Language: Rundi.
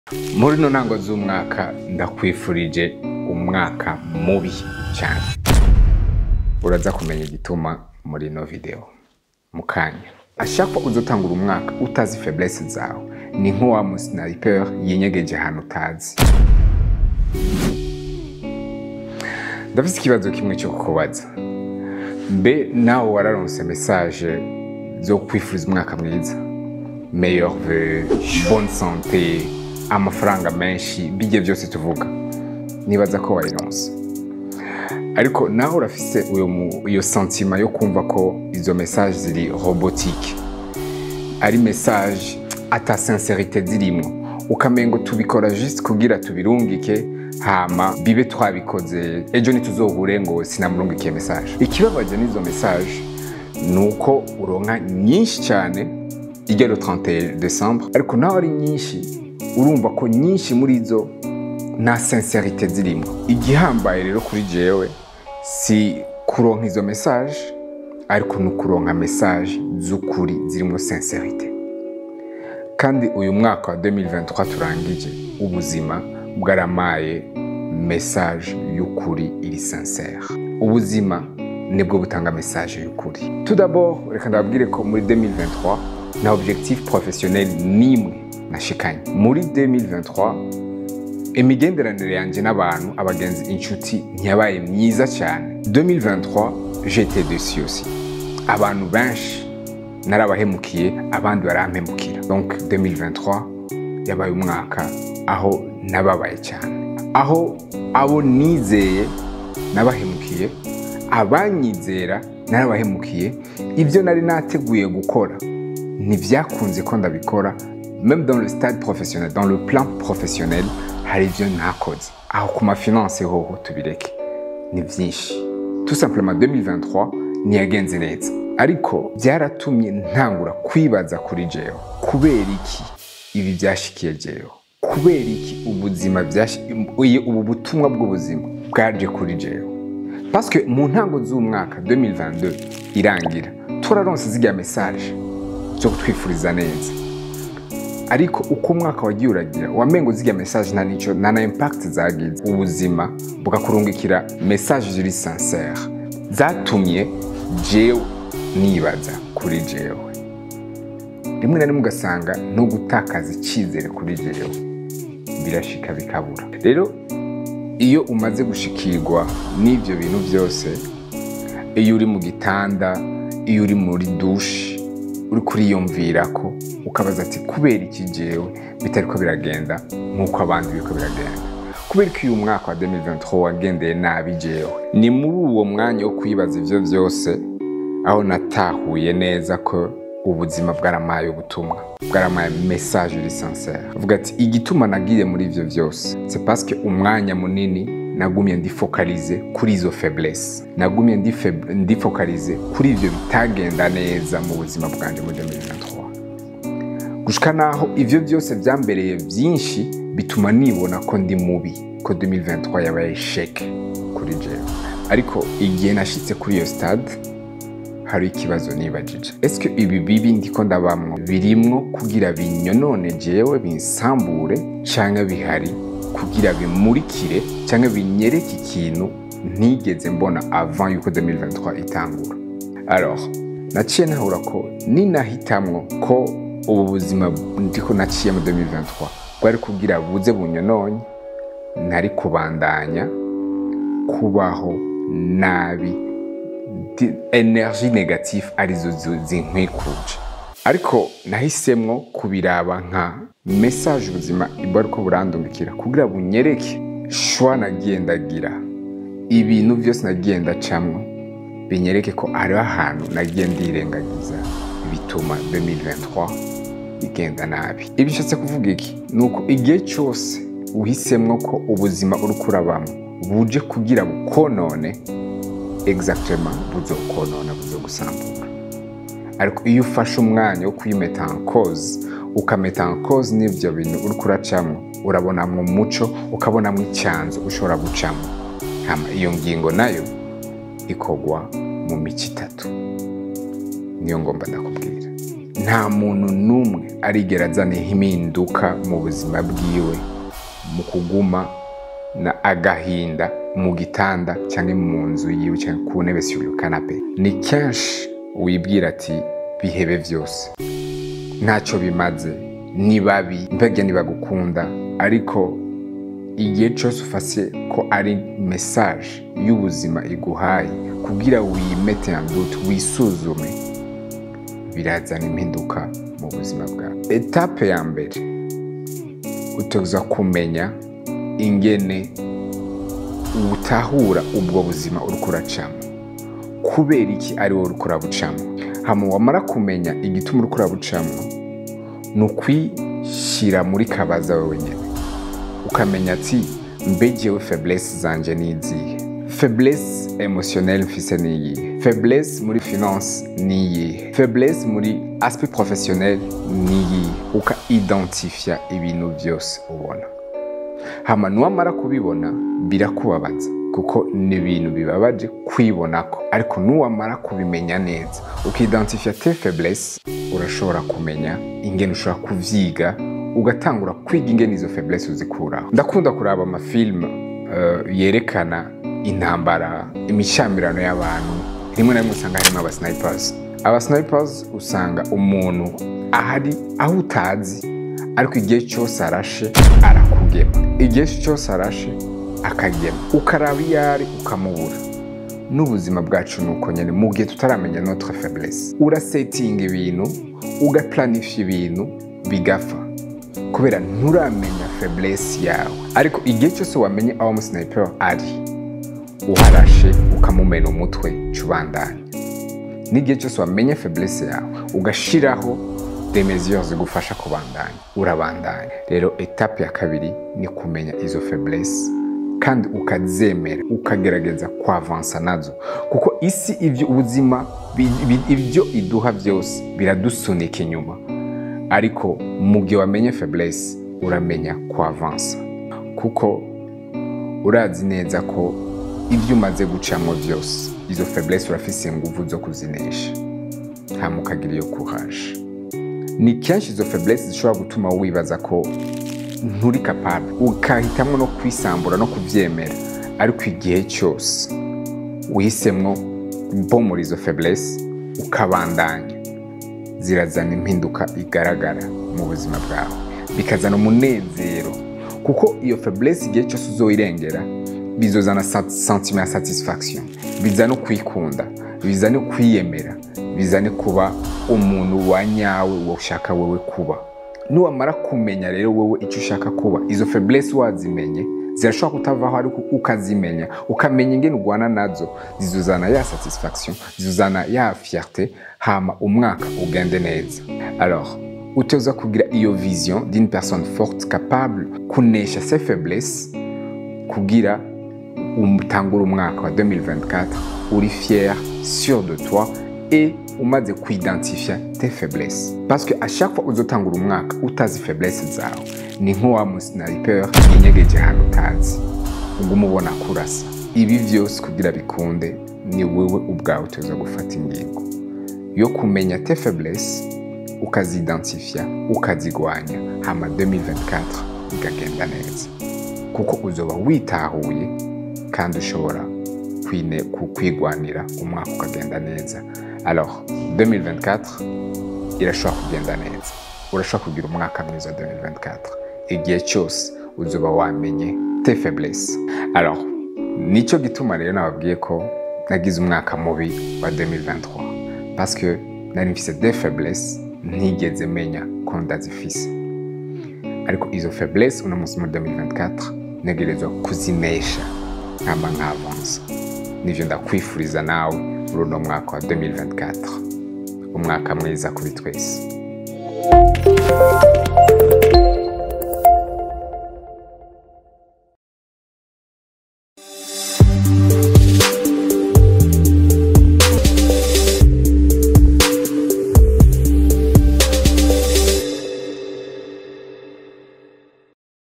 muri ino ntango z'umwaka ndakwifurije umwaka mubi cyane uraza kumenya igituma muri ino video mu kanya ashaka uzotangura umwaka utazi faiblesse zawe ni nk'uwa musniper yinyegeje ahantu utazi ndafite ikibazo kimwe cyo kukubaza mbe nawe wararonse message zo kwifuriza umwaka mwiza meilleur vœu bonne santé amafaranga menshi bijye byose tuvuga nibaza ko wayironse ariko nawe urafise uyo mu- iyo sentima yo kumva ko izo message ziri robotique ari message ata sincerite zirimwo ukamengo tubikora juste kugira tubirungike hama bibe twabikoze ejo ntituzohure ngo sinamurungikiye message ikibabaje n'izo message ni uko uronka nyinshi cyane ijya le 31 décembre ariko nawe ari nyinshi urumva ko nyinshi muri zo nta sincerite zirimo igihambaye rero kuri jewe si kuronka izo message ariko ni ukuronka message z'ukuri zirimo sincerite kandi uyu mwaka wa 2023 turangije ubuzima bwaramaye message y'ukuri iri sincere ubuzima nibwo butanga message y'ukuri tout d'abord reka ndababwire ko muri 2023 na objectif professionnel nimwe nashikanye muri 2023 imigenderanire yanjye n'abantu abagenzi inshuti ntiyabaye myiza cyane 2023 j'étais dessus aussi abantu benshi narabahemukiye abandi barampemukira donc 2023 yabaye umwaka aho nababaye cyane aho abo nizeye nabahemukiye abanyizera narabahemukiye ibyo nari nateguye gukora ntibyakunze ko ndabikora même dans le stade professionnel dans le plan professionnel hari ibyo ntakoze aho ku mafinanse hoho tubireke ni byinshi tout simplement 2023 ntiyagenze neza ariko byaratumye ntangura kwibaza kuri jewe kubera iki ibi byashikiye jewe kubera iki ubuzima byashi- uyu- ubu butumwa bw'ubuzima bwaje kuri jewe parce que mu ntango z'umwaka 2022 irangira turaronse zirya message zo kutwifuriza neza ariko uko umwaka wagiye uragira wamengo zirya message nta nico nta na impact zagize ubuzima bugakurungikira message ziri sincere zatumye jewe nibaza kuri jewe rimwe na rimwe ugasanga no gutakaza icyizere kuri jewe birashika bikabura rero iyo umaze gushikirwa n'ibyo bintu byose iyo uri mu gitanda iyo uri muri dushe uri kuriyumvira ko ukabaza ati kubera iki jewe bitari ko biragenda nk'uko abandi biriko biragenda kubera ko uyu mwaka wa 2023 wagendeye nabi jewe ni muri uwo mwanya wo kwibaza ivyo byose aho natahuye neza ko ubuzima bwaramaye ubutumwa bwaramaye message iri sincere avuga ati igituma nagiye muri ivyo byose c'est parce que umwanya munini nagumye ndifokalize kuri izo faiblesse nagumye ndife- ndifokalize kuri ivyo bitagenda neza mu buzima bwanje muri 2023 gushika naho ivyo byose byambereye byinshi bituma nibona ko ndi mubi ko 2023 yabaye sheke kuri jewe ariko igihe nashitse kuri iyo stade hari ikibazo nibajije eske ibi bibi ndiko ndabamwo birimwo kugira binyonone jewe binsambure canke bihari kugira bimurikire canke binyereke ikintu ntigeze mbona avant yuko 2023 itangura alors naciye nahura ko ninahitamwo ko ubu buzima ndiko naciye mu 2023 bwari kugira buze bunyononye ntari kubandanya kubaho nabi di- energy negative arizo zo- zinkwikuje ariko nahisemwo kubiraba nka message ubuzima ibwo ariko burandungikira kugira bunyereke shwa nagiye ndagira ibintu byose nagiye ndacamwo binyereke ko hariho ahantu nagiye ndirengagiza bituma 2023 igenda nabi ibi bishatse kuvuga iki ni uko igihe cyose uhisemwo ko ubuzima uri kurabamo buje kugira bukonone exactement buzokonona buzogusambura ariko iyo ufashe umwanya wo kuyimeta en cause ukameta en cause n'ivyo bintu uri kuracamwo urabonamwo umuco ukabonamwo icyanzu ushobora gucamo hama iyo ngingo nayo ikogwa mu mico itatu niyo ngomba ndakubwira nta muntu n'umwe arigera azana impinduka mu buzima bwiwe mu kuguma na agahinda mu gitanda cyangwa mu nzu yiwe cyangwa ku ntebe sur le canapé ni kenshi wibwira ati bihebe byose ntacyo bimaze ni babi mbega ntibagukunda ariko igihe cyose ufase ko ari mesaje y'ubuzima iguhaye kugira wimete doute wisuzume birazana impinduka mu buzima bwawe etape ya mbere utoza kumenya ingene utahura ubwo buzima uri kuracamo kubera iki ari wowe uri kurabucamo hama wamara kumenya igituma uri kurabucamo ni ukwishyira muri kabaza wowe nyine ukamenya ati mbegewe feblesse zanje ni izihe feblesse emotionnelle mfise ni iyihe feblesse muri finance ni iyihe feblesse muri aspect professionnel ni iyihe uka identifia ibintu byose ubona hama nuwamara kubibona birakubabaza kuko ni ibintu bibabaje kwibonako ariko nuwamara kubimenya neza ukidentifia te faiblesse urashobora kumenya ingene ushobora kuvyiga ugatangura kwiga ingene izo faiblesse uzikuraho ndakunda kuraba amafilme uh, yerekana intambara imishamirano y'abantu rimwe na rimwe usanga harimo abasnipers abasnipers usanga umuntu ahari aho utazi ariko igihe cyose arashe arakugema igihe cyose arashe akagema ukaraba iyo ari ukamubura n'ubuzima bwacu ni uko nyine mu gihe tutaramenya notre faiblesse urasetinga ibintu ugaplanifya ibintu bigapfa kubera nturamenya faiblesse yawe ariko igihe cyose wamenye aho umusniper ari uharashe ukamumena umutwe cubandanya n'igihe cyose wamenye faiblesse yawe ugashiraho des mesures zigufasha kubandanya urabandanya rero etape ya kabiri ni kumenya izo faiblesse kandi ukazemera ukagerageza kwavansa nazo kuko isi ibyo ubuzima ibyo iduha byose biradusunika inyuma ariko mu gihe wamenye faiblesse uramenya kwavansa kuko urazi neza ko ibyo umaze gucamo byose izo faiblesse urafise ingufu zo kuzinesha hama ukagira iyo courage ni kenshi izo faiblesse zishobora gutuma wibaza ko nturi capable ukahitamo no kwisambura no kubyemera ariko igihe cyose wihisemwo bomora izo faiblesse ukabandanya zirazana impinduka igaragara mu buzima bwawe bikazana umunezero kuko iyo faiblesse igihe cyose uzoyirengera bizozana sentiment ya satisfaction bizana kwikunda bizane kwiyemera bizane kuba umuntu wa nyawe ushaka wowe kuba nuwamara kumenya rero wowe icyo ushaka kuba izo faiblesse wazimenye zirashobora kutavaho ariko ukazimenya ukamenya ingene urwana nazo zizuzana ya satisfaction zizuzana ya fierté hama umwaka ugende neza alors uteza kugira iyo vision d'une personne forte capable kunesha ses faiblesses kugira utangura umwaka wa 2024 uri fier sûr de toi et umaze kuidentifia tes faiblesses parce que à chaque fois uzotangura umwaka utazi faiblesse zawe ni nk'uwa musniper yinyegeje ahantu utazi uguma ubona kurasa ibi byose kugira bikunde ni wewe ubwawe utoza gufata ingingo yo kumenya tes faiblesse ukazidentifia ukazigwanya hama 2024 bikagenda neza kuko uzoba witahuye kandi ushobora kwigwanira umwaka ukagenda neza alors 2024 irashobora kugenda neza urashobora kugira umwaka mwiza 2024 igihe cyose uzoba wamenye te faiblesse alors nicyo gituma rero nababwiye ko nagize umwaka mubi wa 2023 parce que nari mfise des faiblesse ntigeze menya ko ndazifise ariko izo faiblesse uno munsi muri 2024 ntegerezwa kuzinesha nkamba nkavansa nivyo ndakwifuriza nawe muri uno mwaka wa 2024 umwaka mwiza kuri twese